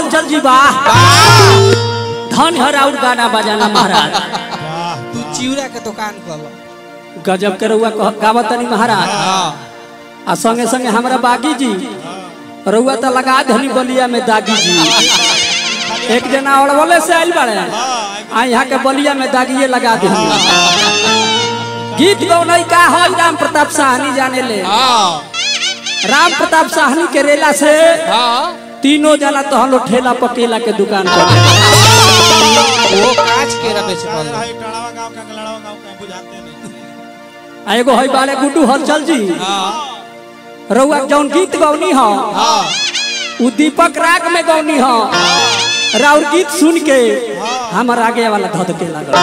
हलचल जी बा धन हर और गाना बजाना महाराज तू चिवड़ा के दुकान खोल गजब के रउआ कह- गावत तनी महाराज आ संगे संगे हमरा बागी जी रउआ तो लगा धनी बलिया में दागी जी एक जना अड़वले से आइल बाड़े आ यहाँ के बलिया में दागिए लगा दे गीत गौनई का हो राम प्रताप साहनी जाने ले राम प्रताप साहनी के रेला से तीनों जना तो हम लोग ठेला पकेला के दुकान पर वो कांच के रबे से खोल है टड़ावा गांव का लड़ावा गांव का बुझाते नहीं आ एगो है बाले गुड्डू हलचल जी रउआ जौन गीत गौनी हो उ दीपक राग में गौनी हो राउर गीत सुन के हमर आगे वाला धध के लागल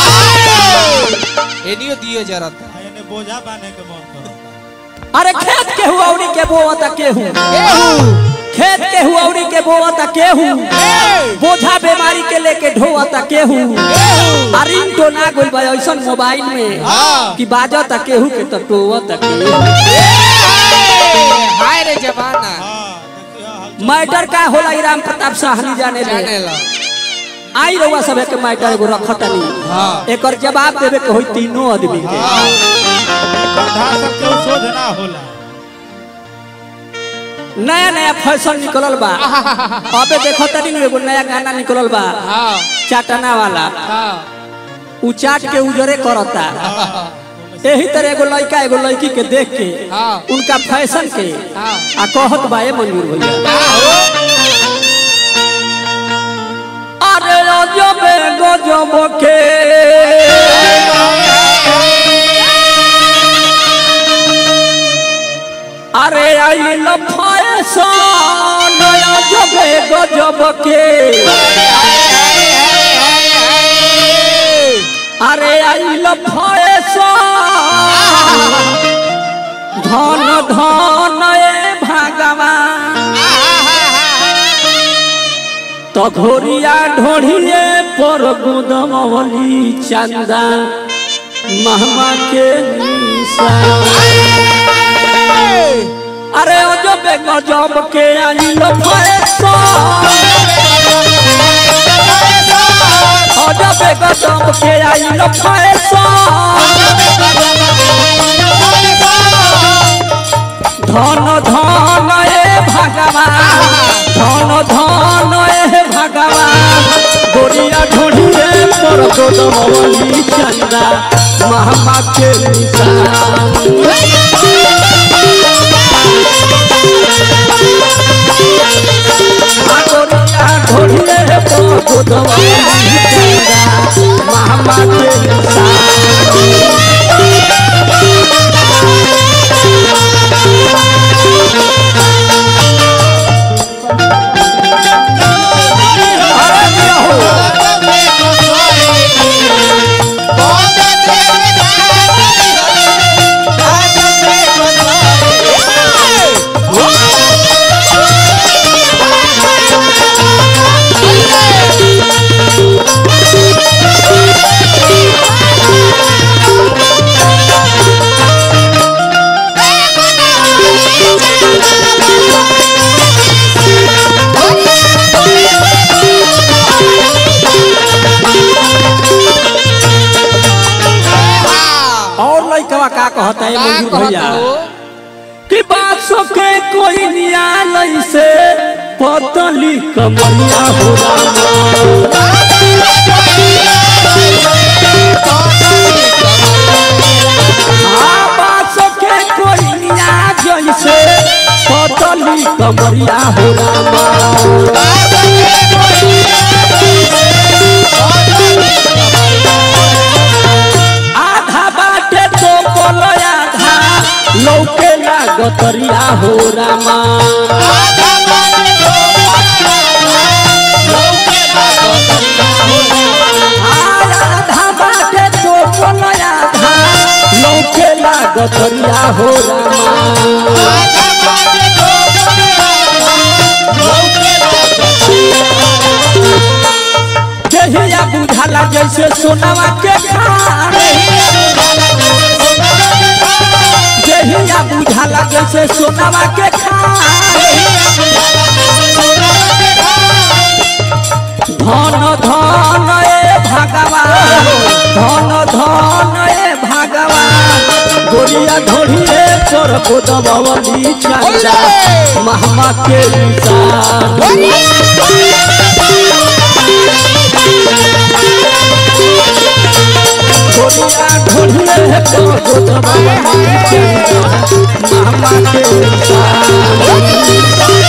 एनियो दियो जरा था आ, एने बोझा बांधे के मन करता अरे खेत के हुआ औरी के बोवता केहू खेत के हुआ औरी के बोवता केहू बोझा बीमारी के लेके ढोवता केहू अरिन तो ना गोल बा ऐसन मोबाइल में कि बाजता केहू के तो टोवता केहू हाय रे जमाना हां देखिए हल मैटर का होला ई राम प्रताप साहनी जाने ले जाने ला आई रउआ सब के मैटर एगो रखतनी हाँ। एकर जवाब देवे के होई तीनों आदमी के गधा सब के सोझ ना होला नया नया फैशन निकलल बा अबे देखो तनी नु एगो नया गाना निकलल बा हाँ चाटना वाला हाँ उ चाट के उजरे करता यही तरह एगो लड़का एगो लड़की के देख के हाँ। उनका फैशन के हाँ आ कहत बा ए मंजूर भैया अरे गजब गजब के अरे आइल फैशन गजब गजब के अरे आइल फैशन धन धन ए भगवान तो घोरिया ढोढ़िए पर गुदमवली चंदा महमा के निशान अरे गजब गजब के आइल फैशन गजब गजब के आइल फैशन धन धन ए भगवान धन धन ए भगवान गोरिया ढोढ़िए पर गोदमवली चंदा महमा के निशान गोरिया ढोढ़िए पर गोदमवली चंदा महमा के निशान अरे दिया हो और लइकवा का कहता है मंजूर भैया कि बात सके कोई नियालय से पतली कमरिया हो रामा हाँ, बात सके कोई निया जैसे पतली कमरिया हो रामा आधा बाटे तो बोलो आधा लौके लागतरिया हो रामा आधा बाटे तो बोलो आधा लौके लागतरिया हो रामा जहिया बुझाला जैसे सोनावा के खान जहिया बुझाला जैसे सोनावा के खान धन धन ए भगवान धन धन ए भगवान गोरिया ढोढ़िए पर गोदबली चंदा महमा के निशान गोरिया ढोढ़िए पर गोदबली चंदा महमा के निशान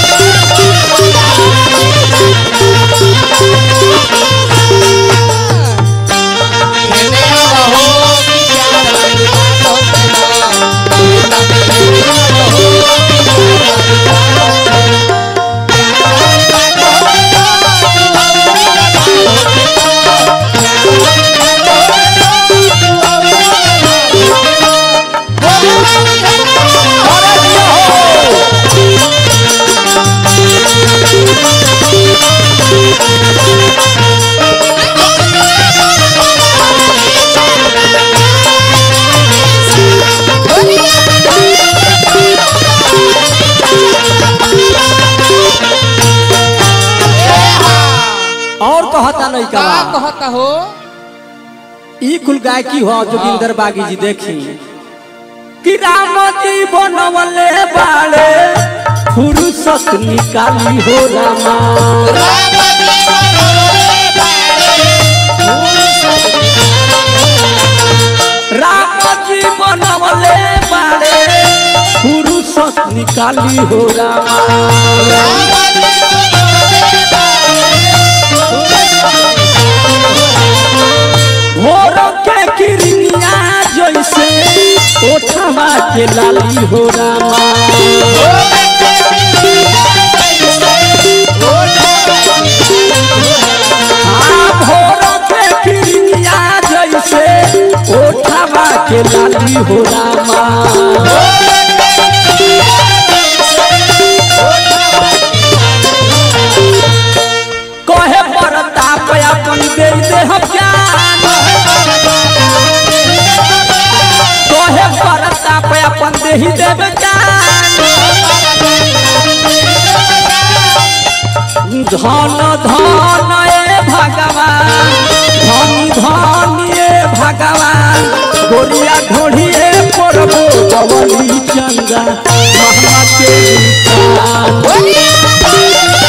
और कहता नहीं का का कहता हो ई कुल गायकी हो जोगिंदर बागी जी देखी कि राम जी बनवले बाड़े फुर्सत निकाली हो रामा राम जी बनवले बाड़े फुर्सत निकाली हो रामा भोर के किरनिया जैसे ओठवा के लाली हो रामा हाँ, भोर के किरनिया जैसे ओठवा के लाली हो रामा कहे परताप अपन दे दे हम ज्ञान कहे परताप अपन दे ही देव ज्ञान धन धन ए भगवान धनी धनी ए भगवान गोरिया ढोढ़िए पड़बो गवली चंदा महमा के निशान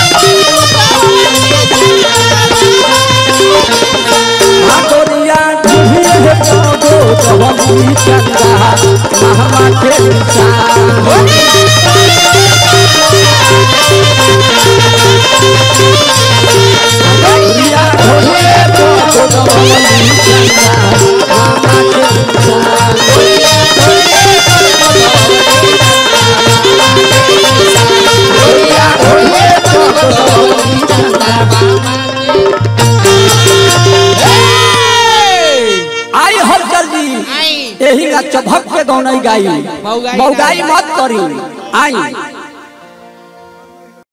गोरिया ढोढ़िए पड़बो गवली चंदा महमा के निशान गोरिया ढोढ़िए पड़बो गवली चंदा महमा के निशान गोरिया ढोढ़िए पड़बो गवली चंदा आई हर जल्दी आई यही का चभक के गौनई गाई मौगाई मौगाई मत करी आई